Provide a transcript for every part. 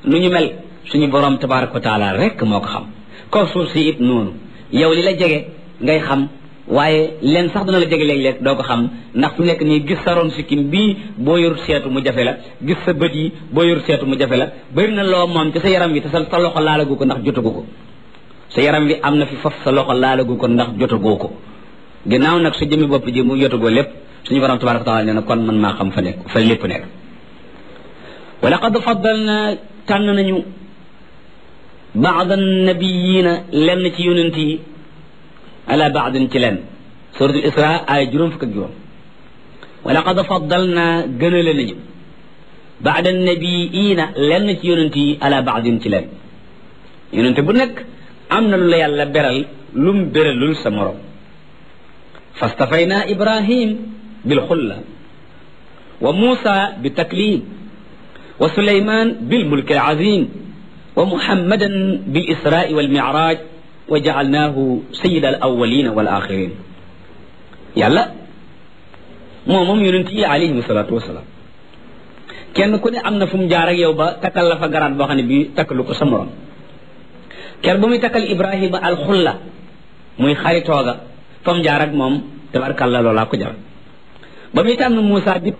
nu ñu mel suñu borom tabaraka wa taala rek moo ko xam kaw suuf si it noonu yow li la jege ngay xam waaye leen sax dana la jege léeg-léeg doo ko xam ndax fu nekk nii gis sa ron sikkim bii boo yorut seetu mu jafe la gis sa bët yi boo yorut seetu mu jafe la bëri na loo moom ci sa yaram wi te sa sa loxo laalagu ko ndax jotagu ko sa yaram wi am na fi faf sa loxo laalagu ko ndax jotagoo ko ginnaaw nag su jëmi bopp ji mu jotagoo lépp suñu borom tabaraka taala nee na kon man maa xam fa nekk fa lépp nekk wa laqad faddalna tànn nañu baada nabiyina lenn ci yonent yi ala baadin ci lenn suratul isra ay juróom fukk ak juróom wa laqad faddalna gënale nañu baada nabiyina lenn ci yonent yi ala baadin ci lenn yonent bu nekk am na lu la yàlla beral lum beralul sa morom fastafayna ibrahim bilxulla wa muusa bitaklim wa suleyman bilmulki alazim wa muhammadan bilisrai walmicraj wa jacalnaahu sayida alawalina walaxirin yàlla moo moom yonent yi alayhim salatu wasalaam kenn ku ne am na fu mu jaar ak yow ba takkal la fa garaat boo xam ne bii takkalu ko sa morom ker ba muy takkal ibrahima alxulla muy xaritooga fa mu jaar ak moom tabarkalla loolaa ko jar ba muy tànn Moussa bi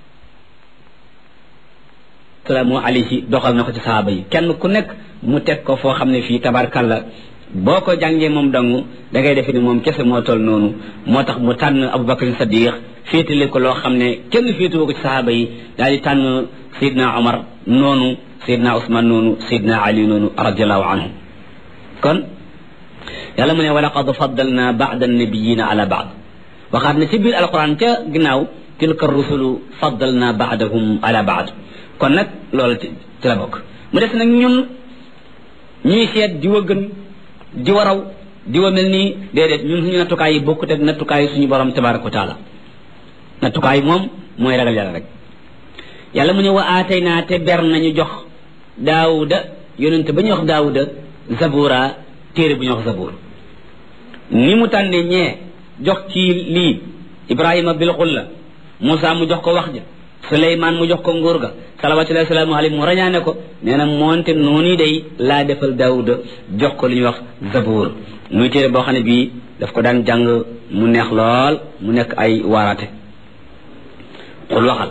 salaamu alayhi doxal na ko ci sahaaba yi kenn ku nekk mu teg ko foo xam ne fii tabarkalla boo ko jàngee moom dangu da ngay defe ni moom kese moo toll noonu moo tax mu tànn Abubakar Sadiq féetale ko loo xam ne kenn féetuwoo ko ci sahaaba yi daal di tànn Seydina Omar noonu Seydina Ousmane noonu Seydina Ali noonu radiallahu anhu kon yàlla mu ne wa laqad faddalna baada annabiyina ala baad waxaat na ci biir alquran ca ginnaaw tilka rusulu faddalna baadahum ala baad kon nag loolu ci la bokk mu des nag ñun ñuy seet di wa gën di wa raw di wa mel nii déedéet ñun suñu nattukaay yi bokkut ak nattukaay suñu borom tabaraka wa taala nattukaay moom mooy ragal yàlla rek yàlla mu ne wa aatay naa te ber nañu jox daawuda yonente ba ñu wax daawuda zabura téere bu ñu wax zabur ni mu tànne ñee jox ci lii ibrahima bil xulla Moussa mu jox ko wax ja Suleymaan mu jox ko nguur ga salawatullahi salaamu alayhi mu rañaane ko nee na moonte noonu day laa defal daawuda jox ko li ñuy wax zabur muy téere boo xam ne bii daf ko daan jàng mu neex lool mu nekk ay waaraate xul waxal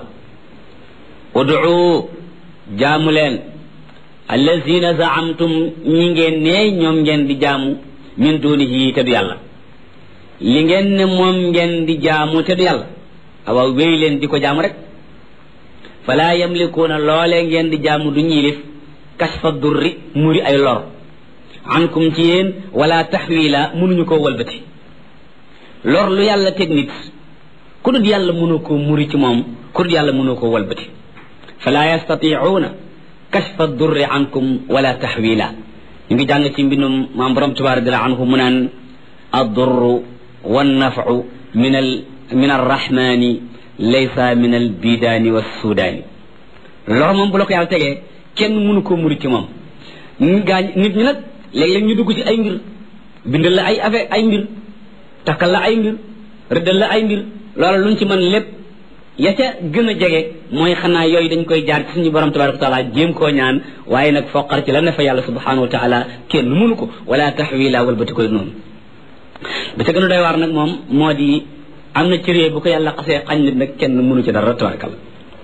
ud'u jaamu leen allazina zaamtum ñi ngeen ne ñoom ngeen di jaamu min dunihi te du yàlla li ngeen ne moom ngeen di jaamu te du yàlla awa wéy leen di ko jaamu rek fala yamlikuuna loolee ngeen di jaamu du ñiilif kashfa durri muri ay lor ankum ci yéen wala taxwila mënuñu koo walbati lor lu yàlla teg nit ku dul yàlla mënoo koo muri ci moom ku dul yàlla mënoo koo walbati fala yastatiuuna kashfa durri ankum wala taxwila ñu ngi jàng ci mbindum maam borom tubaar radiallahu anhu mu naan addurru wannafu min al min arrahmani laysa min al bidaani wa sudaani lor moom bu la ko yàlla tegee kenn mënu koo muri ci moom gaañ nit ñi nag léeg-léeg ñu dugg ci ay mbir bindal la ay affaire ay mbir takkal la ay mbir rëddal la ay mbir loola luñ ci mën lépp ya ca gën a jege mooy xanaa yooyu dañ koy jaar ci suñu borom tabaraka wa taala jéem koo ñaan waaye nag foqar ci la ne fa yàlla subhanahu wa taala kenn mënu ko wala taxwila walbati koy noonu ba ca gën a doy waar nag moom moo di am na cëree bu ko yàlla xasee xañ nit nag kenn mënu ci dara tabarakalla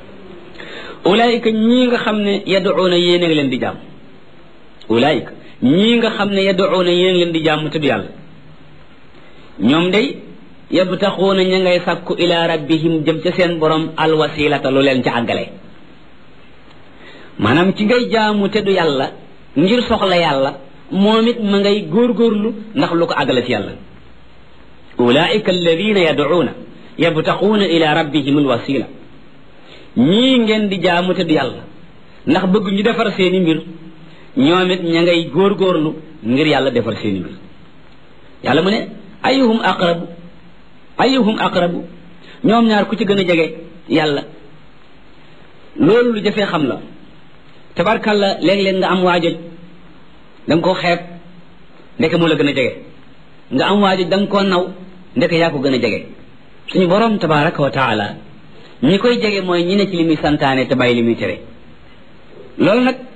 ulaayika ñii nga xam ne yaduuna yéen a ngi leen di jàmm ulaayika ñii nga xam ne yaduuna yéen a ngi leen di jàmm te du yàlla ñoom day yabtaxuuna ña ngay sàkku ila rabbihim jëm ca seen borom alwasilata lu leen ca àggale maanaam ci ngay jaamu te du yàlla ngir soxla yàlla moom it ma ngay góorgóorlu ndax lu ko àggale ci yàlla ulaika alladina yaduuna yabtaxuuna ila rabbihim alwasila ñii ngeen di jaamu te du yàlla ndax bëgg ñu defar seeni mbir ñoom it ña ngay góorgóorlu ngir yàlla defar seeni mbir yàlla mu ne ayuhum aqrabu ayuhum aqrabu ñoom ñaar ku ci gën a jege yàlla loolu lu jafee xam la tabarkalla léeg-léeg nga am waajoj da nga koo xeeb ndeke moo la gën a jege nga am waajoj da nga koo naw ndeke yaa ko gën a jege suñu borom tabaraka wa taala ñi koy jege mooy ñi ne ci li muy santaane te bàyyi li muy tere loolu nag